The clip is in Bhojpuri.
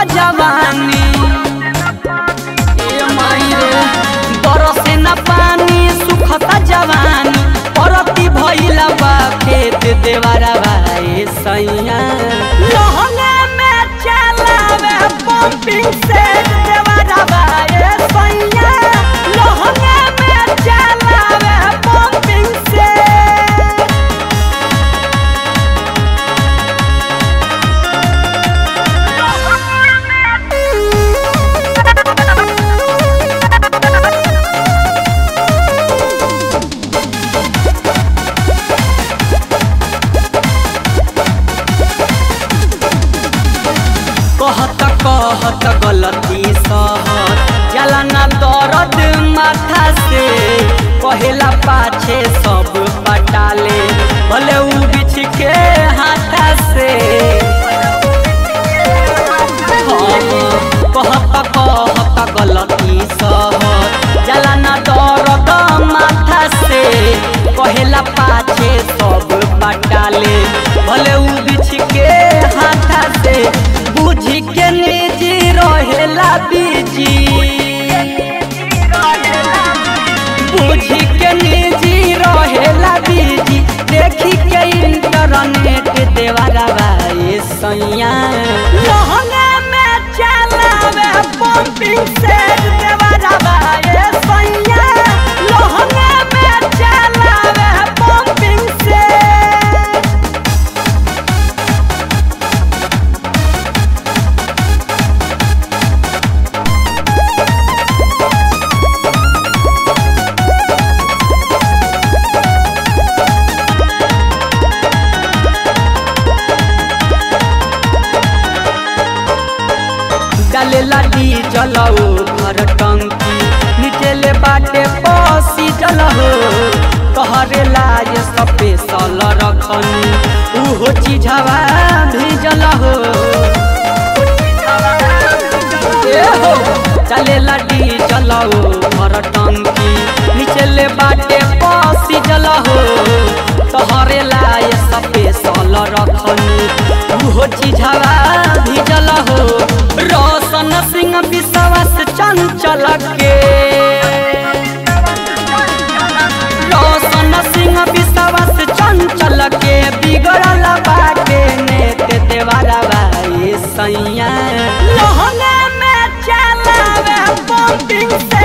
जवानी ए माई रे बरसे न पानी सुखता जवानी परती भइला बा खेत देवारा भाई सैया लहंगा में चलावे पंपिंग से देवारा भाई सैया लहंगा में चलावे पंपिंग से कहत कहत गलती सहत जला ना दर्द माथा से कहेला पाछे सब पटाले भले उ बिछ के हाथा से हाँ, कहत कहत गलती सहत जला ना दर्द माथा से कहेला पाछे सब पटाले भले उ बिछ के हाथा से बुझी के निजी रहेला बीजी बुझी के निजी रहेला बीजी देखी के इंटरनेट देवारा भाई सैया लहंगा में चलावे पंपिंग से देवारा भाई सैया लहंगा में चलावे पंपिंग से डालेला डीजल हो घर टंकी नीचे ले बाटे पसी जल हो कहरेला ये स्पेशल रखनी उहो चीजवा भेजल हो ए हो डालेला डीजल हो घर टंकी नीचे ले बाटे पसी जल हो कहरेला ये स्पेशल रखनी उहो चीजवा भेजल हो रोशन सिंह विश्वास चंचल के रोशन सिंह विश्वास चंचल के बिगड़ल बाटे नेत देवारा भाई सैया लहंगा में चलावे पंपिंग से